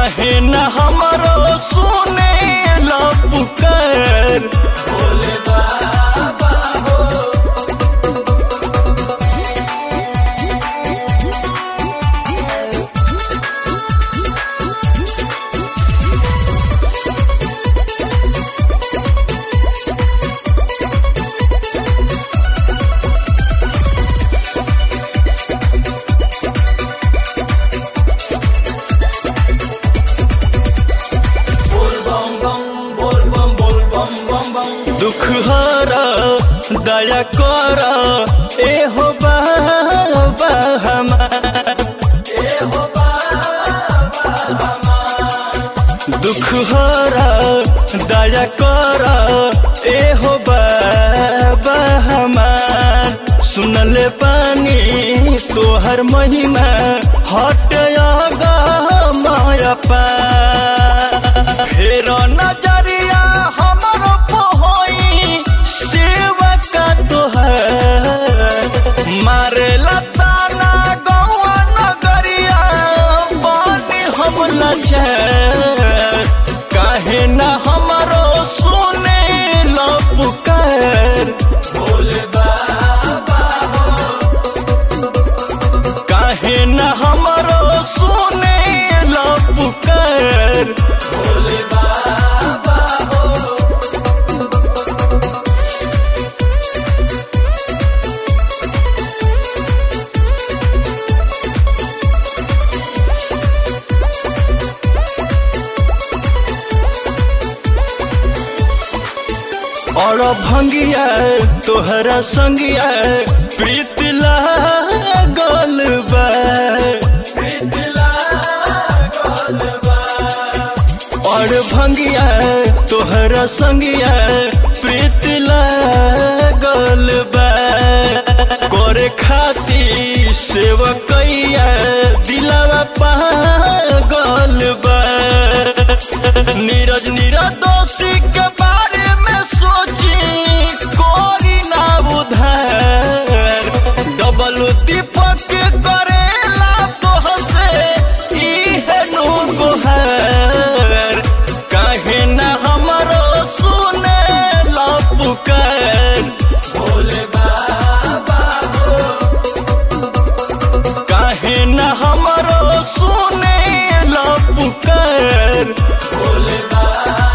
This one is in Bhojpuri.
काहे न हमरो सुने ला पुकार भोले बाबा हो दुख हरा दया कर ए हो बाबा हमार ए हो बाबा हमार दुख हरा दया कर ए हो बाबा हमार सुनले पानी तोहर महिमा हट माया पा फेर नजरिया हमर पहोई सेवा का तोहर मारे लताना गौआ नगरिया बानी हम लचर काहे न हमरो सुने लो पुकार भोले बाबा हो काहे न हमरो सुने लो पुकार भोले बाबा हो और भंगिया तोहरा संगिया प्रीत लागल बा प्रीत लागल बा और भंगिया तोहरा संगिया प्रीत लागल बा करे खाती सेवकैया दिलावा पागल बा नीरज निरदोषी के बारे में सोची कोरी ना उधार डबल दीपक करेला तोहसे इहे नु गोहार काहे ना हमरो सुने ला पुकार भोले बाबा हो काहे न हमरो सुने ला पुकार भोले बाबा